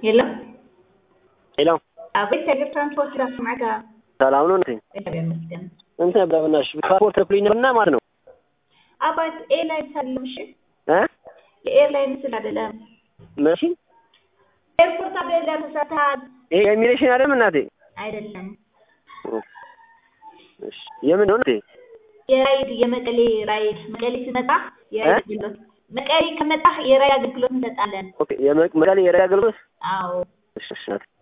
የለም ሄሎ አቤት የእግር ትራንስፖርት ራሱ ማዕከ ሰላም ነው እንዴ? እግዚአብሔር ይመስገን። እንትን ነበር በእናትሽ ፓስፖርት ልኩልኝ ነበርና ማለት ነው አባት ኤርላይንስ አይደለም እሺ፣ እ የኤርላይንስ ስል አይደለም መሲ ኤርፖርት አይደለም ተሳተሃል ይሄ የኢሚግሬሽን አይደለም እናቴ አይደለም እሺ የምን ነው እንዴ? የራይድ የመቀሌ ራይድ መቀሌ ሲመጣ የራይድ አገልግሎት መቀሌ ከመጣህ የራይድ አገልግሎት እንሰጣለን። ኦኬ የመቀሌ የራያ አገልግሎት አዎ እሺ እሺ እናቴ